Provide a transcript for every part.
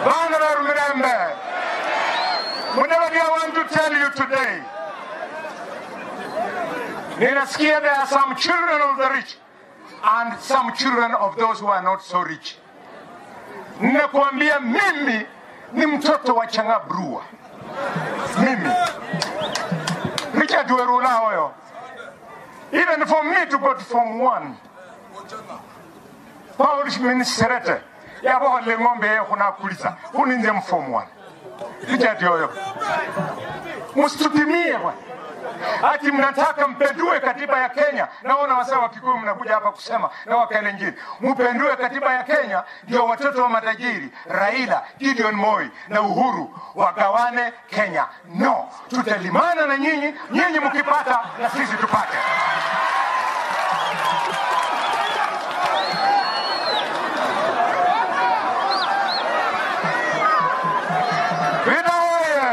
Bana beru mirembe. Mudavadi, I want to tell you today. Ninasikia there are some children of the rich and some children of those who are not so rich. Ninakuambia mimi ni mtoto wa Changabrua. Mimi. Richard Werula hoyo. Even for me to go to Form 1. Paul Ministerete. Yabo le ng'ombe ye kuna kuliza. Huni nje Form 1. Richard hoyo. Msitutimie bwana. Ati mnataka mpendue katiba ya Kenya. Naona wasee wa Kikuyu mnakuja hapa kusema na Wakalenjin, mpendue katiba ya Kenya ndio watoto wa matajiri Raila, Gideon Moi na Uhuru wagawane Kenya. No, tutalimana na nyinyi, nyinyi mkipata na sisi tupate. Vita oye!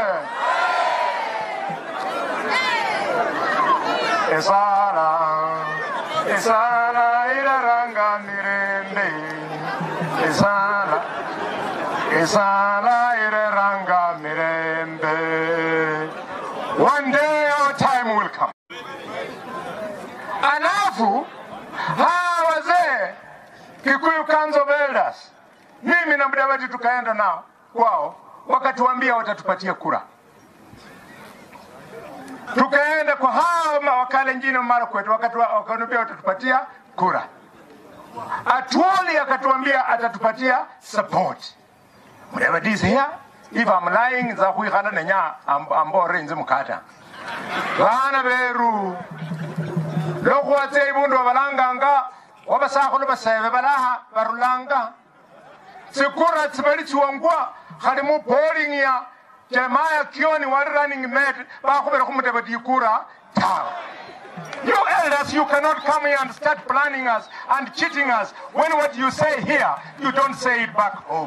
Esara, Esara iraranga mirende. Esara, Esara iraranga mirende. One day our time will come. Alafu hawa wazee Kikuyu Council of Elders, mimi na Mudavadi tukaenda nao kwao, wakatuambia watatupatia kura tukaenda kwa hao ma- wakalenjini mara kwetu, wakatu- wakatuambia watatupatia kura. Atuoli akatuambia atatupatia support. Mudavadi is here. If I'm lying, za kuikhala nenya am- ambore nze mukata. Bana beru. Lokhuwatse ibundu wabalanganga wabasakhulu basebe balaha barulanga tsikura tsibali tsiwangwa khali mu polling ya Jeremiah Kioni wali running mate bakhubera khumudavadi ikura tawe You elders, you cannot come here and start planning us and cheating us when what you say here, you don't say it back home.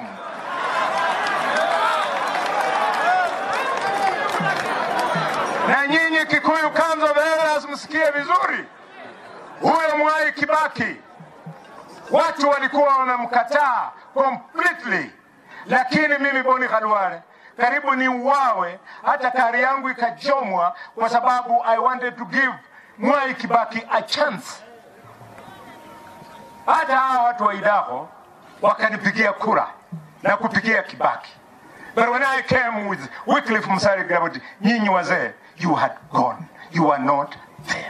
Na nyinyi Kikuyu Council of Elders msikie vizuri, huyo Mwai Kibaki watu walikuwa wamemkataa completely, lakini mimi Boni Khalwale karibu ni uwawe, hata kari yangu ikachomwa kwa sababu I wanted to give Mwai Kibaki a chance. Hata hawa watu wa Idaho wakanipigia kura na kupigia Kibaki. But when I came with Wycliffe Musalia Gravity, nyinyi wazee, you had gone. You were not there.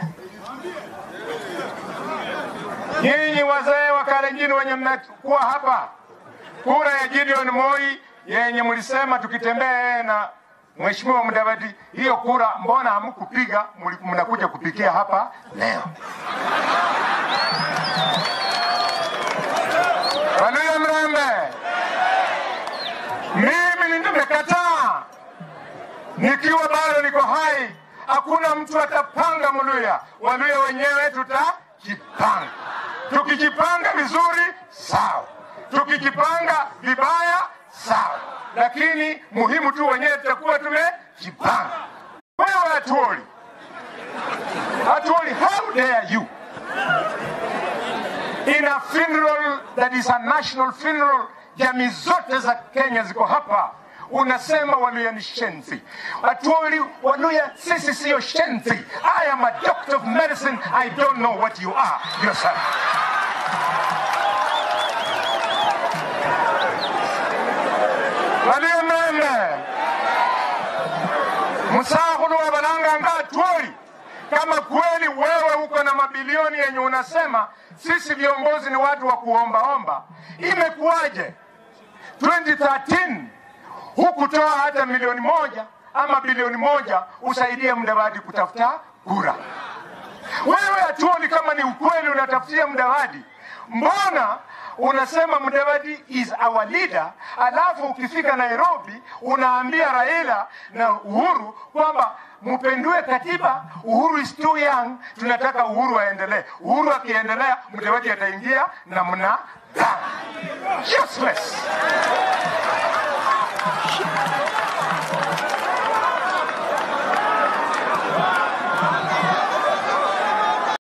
Nyinyi wazee wa Kalenjin wenye mnakuwa hapa, kura ya Gideon Moi yenye mlisema tukitembea na Mheshimiwa Mudavadi, hiyo kura mbona hamkupiga? Muli- Mnakuja kupigia hapa leo. Waluya Mrembe, mimi nimekataa nikiwa bado niko hai. Hakuna mtu atapanga Mluya, Waluya wenyewe tutajipanga. Tukijipanga vizuri sawa, tukijipanga vibaya sawa, lakini muhimu tu wenyewe tutakuwa tumejipanga. Wewe Atuoli, Atuoli, how dare you in a funeral that is a national funeral, jamii zote za Kenya ziko hapa, unasema Waluya ni shenzi. Atuoli, Waluya sisi siyo shenzi. I am a doctor of medicine. I don't know what you are yourself. Waluya Mrembe, msakhulu wa balanganga Atuoli, kama kweli wewe uko na mabilioni yenye unasema sisi viongozi ni watu wa kuombaomba, imekuwaje 2013 hukutoa hata milioni moja ama bilioni moja usaidie Mudavadi kutafuta kura? Wewe Atuoli, kama ni ukweli unatafutia Mudavadi, mbona unasema Mudavadi is our leader, alafu ukifika Nairobi unaambia Raila na Uhuru kwamba mpendue katiba. Uhuru is too young, tunataka Uhuru aendelee. Uhuru akiendelea, Mudavadi ataingia na mna Useless.